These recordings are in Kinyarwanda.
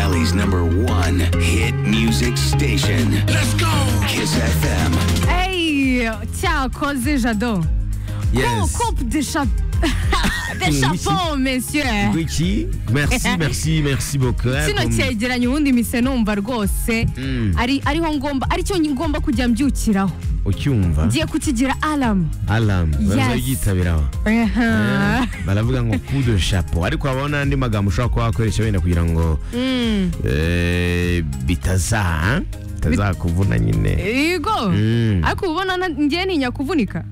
Valley's number one hit music station. Let's go! Kiss FM. Ehi, ciao, cos'è Jadot? Yes. Coupe de, cha- de Luigi. chapeau, messieurs. Gucci, merci, merci, merci beaucoup. kino cyegeranyo ubundi mise numva rwose Mm. ari ariho ngomba ari cyo ngomba kujya mbyukiraho Ucyumva? ngiye kukigira alamu Alarm. Baza Yes. yitabira aho. Aha. Baravuga ngo coup de chapeau. Ariko habaho n'andi magambo ushobora kuba wakoresha wenda kugira ngo Mm. eh, bitaza bitazakuvuna nyine. yego Mm. ariko uba ubona na- njye ntinya kuvunika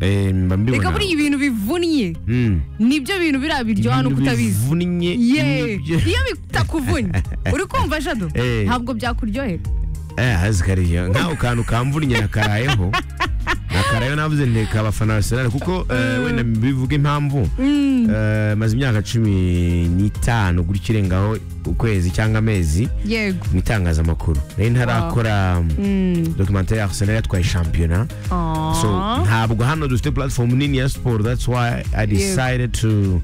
Eh, mba mbibona. reka buriya ibintu bivunnye Mm. nibyo bintu biriya biryoha no Ibintu kutabizi bivunnye, ye nibyo- iyo bitakuvunnye uri kumva jado Eh. ntabwo byakuryohera Eh, hazi kariya nk'ako kantu kamvunnye nakarayeho nakarayeho navuze nteka abafana Arsenal kuko eh, wenda bivuga impamvu eh, maze imyaka cumi n'itanu gutya irengaho ukwezi cyangwa amezi yego mu itangazamakuru rero ntarakora Mm. documentary ya Arsenal yatwaye shampiyona Aw. so ntabwo hano dufite platform nini ya sport that's why I decided to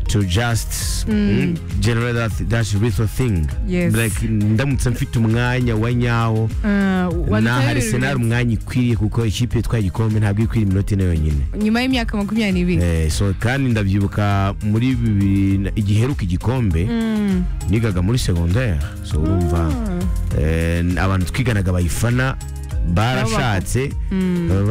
to just mm, generate that, that little thing Yes. like ndamutse mfite umwanya wa nyawo Ah, wadukorera naha ibintu Arsenal umwanya ikwiriye kuko ikipe yitwaye igikombe ntabwo ikwiriye iminota ine yonyine nyuma y'imyaka makumyabiri n'ibiri Eh, so kandi ndabyibuka muri bibiri na- igiheruka igikombe Mm. nigaga muri secondaire so urumva eh, abantu twiganaga bayifana barashatse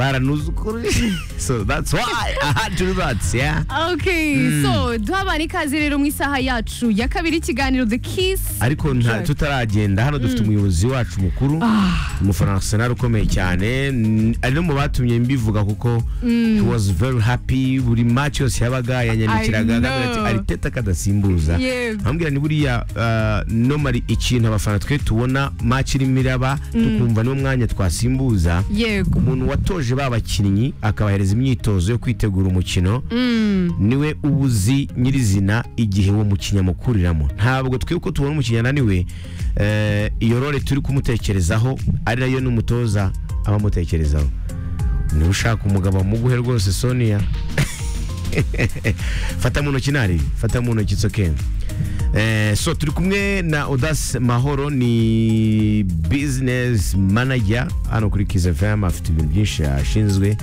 baranuzukurije so that's why I had to do that yeah Okay, so duha abantu ikaze rero mu isaha yacu ya kabiri ikiganiro The Kiss. ariko nta Sure. tutaragenda hano dufite umuyobozi wacu mukuru umufana wa Arsenal ukomeye cyane n- ari no mu batumye mbivuga kuko he was very happy buri match yose yabaga yanyandikiraga I know. akambwira ati ariteta kadasimbuza Yego. ambwira ni buriya uh, nomari ikintu abafana twe tubona match irimo iraba tukumva niwo mwanya twasimbuza Yego. umuntu watoje ba bakinnyi akabahereza imyitozo yo kwitegura umukino niwe uba uzi nyirizina igihe uwo mukinnyi amukuriramo ntabwo twe uko tubona umukinnyi ananiwe eh, iyo role turi kumutekerezaho ari nayo n'umutoza aba amutekerezaho niba ushaka umugabo amuguhe rwose sonia fata mu ntoki ntari fata mu ntoki tsoke Eh, so turi kumwe na Odas Mahoro ni business manager hano kuri Kiss FM afite ibintu byinshi ashinzwe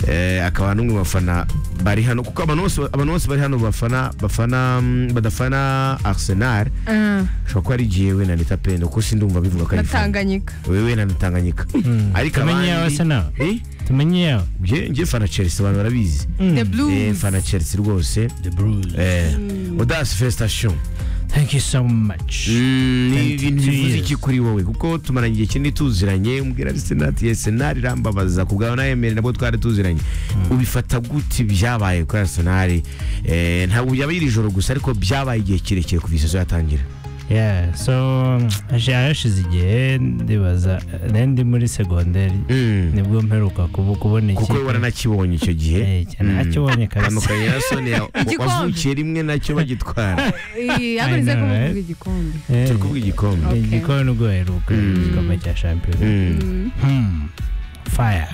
eh, akaba n'umwe mu bafana bari hano kuko abantu bose abantu bose bari hano bafana bafana mm, badafana Arsenal Ah, ushobora kuba ari igihe wenda nita pendo kuko sindumva bivuga ko na ari ifana Tanganyika. wewe na Tanganyika ariko Tumenye iyawe abandi- Arsenal. Eh? tumenye yawe Nge- nge fana Chelsea abantu barabizi The Eh, Blues. fana Chelsea rwose the bruise Eh, Odas Festation thank you so much ni 22 ibintu bivuze years. iki kuri wowe kuko tumaranye igihe kinini tuziranye umbwira senati senari irambabaza ku bwawe nayemere nabwo twari tuziranye ubifata gute byabaye kuri arsenali Eh, ntabwo byaba iri joro gusa ariko byabaye igihe kirekire kuva isezo yatangira yeah so haje- hashize igihe ndibaza nari ndi muri segonderi Mm. nibwo mperuka kubu- kubona iki kuko we waranakibonye icyo gihe Eh, cyane Mm. nakibonye kabisa tandukanye na sonia Igikombe. wavukiye rimwe nacyo bagitwara Eh, ariko nizere ko know, muvuga right? igikombe. Eh, turi kuvuga igikombe ni igikombe ubwo heruka igikombe cya shampiyona Mm. Hmm, fire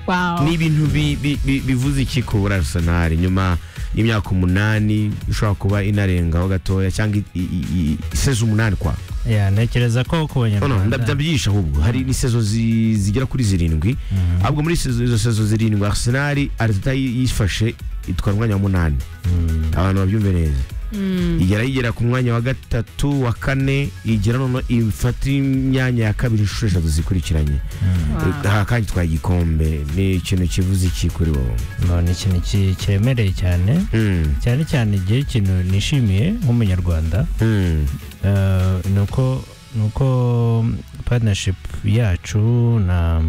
Wow. ni ibintu bi- bi- bi- bivuze iki ku buri arsenal nyuma y'imyaka umunani ishobora kuba inarengaho gatoya cyangwa i- i- i- sezo umunani kwa Yeah, ntekereza ko ku Oh, no, banyarwanda ndabyisha ahubwo hari ni sezo zi- zigera kuri zirindwi ahubwo muri sezo- izo sezo zirindwi arsenal ariteta yifashe itwara umwanya wa munani abantu babyumve neza igera yigera ku mwanya wa gatatu wa kane igera noneho ifata imyanya ya kabiri inshuro eshatu zikurikiranye aha kandi twaye igikombe ni ikintu kivuze iki kuri wowe ngo ni ikintu ki- cyemereye cyane Mm, cyane cyane igihe ikintu nishimiye nk'umunyarwanda mm, Eh, ni uko ni uko partnership yacu na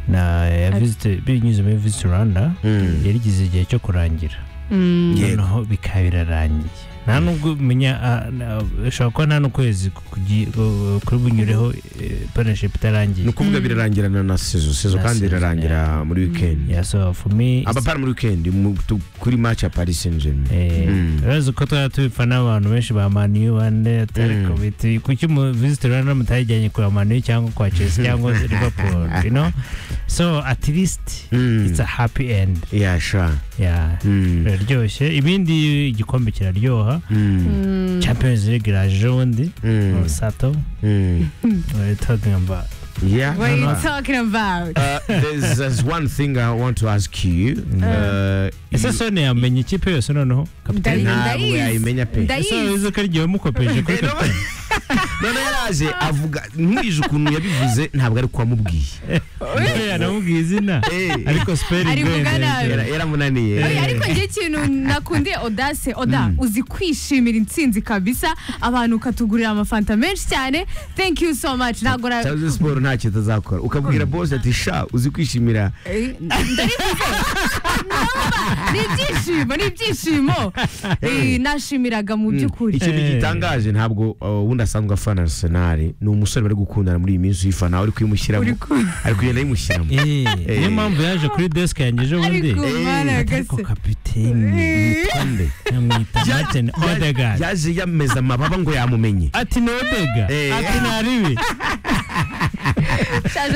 na ya visit binyuze muri visit Rwanda mm. yarigize igihe cyo kurangira Mm. Yego. noneho bikaba birarangiye nta nubwo menya ah, na- ushobora kuba nta n'ukwezi kugi- eh, kuri bunyureho eh, partnership itarangiye ni ukuvuga birarangirana na sezo sezo Na kandi sezo, irarangira muri wikendi yeah so for me it's- abapara muri wikendi mu- tu- kuri match ya paris saint germain Eh, Mm. urazi ko twaba tubipfa n'abantu benshi ba maniyu bane atariko biti kuki umuvisiti rero mutayijyanye kwa maniyu cyangwa kwa chelsea cyangwa liverpool you know so at least Mm. it's a happy end yasha yeah Mm. biraryoshye ibindi igikombe kiraryoha Mm. Mm. champions league iraje ubundi Mm. sato Mm. we're talking about Yeah. What are you no, no. talking about? Uh, there's, there's one thing I want to ask you. Uh, ese you- sone yamenye ikipe yose noneho kapiteni Ndayimenya. ntabwo ndayizi. yayimenya pe ese Ndayizi. wize ko arigiye wamukopeje kuri Eh, no- kapiteni none yaraje avuga nkurije ukuntu yabivuze ntabwo ari kwamubwiye Ndebe yanamubwiye izina Eh. ariko spelling Ari we kuvuga nabi. neza. Yara- yaramunaniye Oya, ariko njye ikintu nakundiye odase oda uzi kwishimira intsinzi kabisa abantu ukatugurira amafanta menshi cyane thank you so much ntabwo na- cyangwa siporo ntacyo itazakora ukabwira bose ati sha uzi kwishimira Eh, ndabivuze. Numva, ni ibyishimo ni ibyishimo Eh, nashimiraga mu by'ukuri icyo Eh. gitangaje ntabwo uh, wundi asanzwe afana arsenal ni umusore bari gukundana muri iyi minsi uyifana uri kuyimushyiramo Uri ku- ari kugenda yimushyiramo Eh, niyo Eh. mpamvu yaje kuri desk yanjye ejo bundi ariko Eh, ariko maragase kapiteni Ande. amwita Ya- Martin ya- Odegaard yaje yameze amababa ngo yamumenye ati ni Odegaard Eh. ati naribi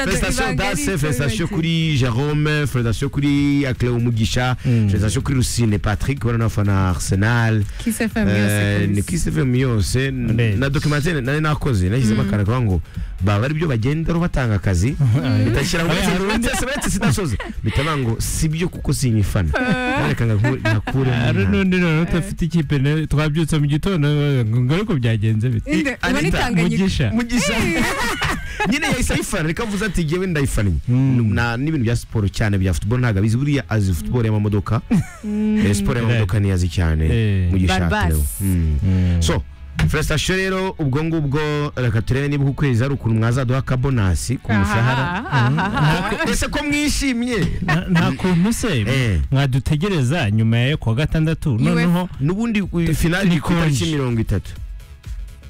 festation dase festation kuri jerome festation kuri akle umugisha Mm. festation kuri rusine patrick urabona afana arsenal Eh, ni kuri sefemu yose Ndetse. na dokimantere nari nakoze nashyizemo akantu kavuga ngo baba ari byo bagenda batanga akazi bitashyira ngo Oya, hari undi- ndetse uretse sinasoze bitavuga ngo si byo kuko si imifana reka hari ngakuremo n'undi noneho udafite ikipe na- twabyutse mu gitondo ngaruko byagenze bite mugisha mugisha nyine yahise ayifana reka avuze ati jyewe ndayifannye Mm. Na- n'ibintu bya siporo cyane bya futuboro ntabwo abizi buriya azi futuboro y'amamodoka Eh, siporo y'amamodoka ntiyazi cyane Eh. mugisha Barbas. rero Mm. Mm. so felicitation rero ubwo ngubwo reka turebe niba uku kwezi hari ukuntu mwazaduha akabonasi ku mushahara ese ko mwishimye nta nta kuntu se Eh. mwadutegereza nyuma ya ku wa gatandatu noneho n'ubundi ku- finali Ni ku itariki konji. mirongo itatu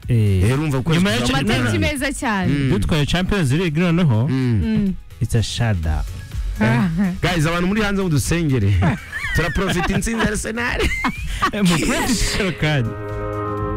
eh, rero urumva ko Nyuma ya cha- amatariki no, no. meza cyane Mm. dutwaye champions league noneho Mm. Mm. it's a shada guys abantu muri hanze mudusengere turaprofita intsinzi ya arsenal mu kanya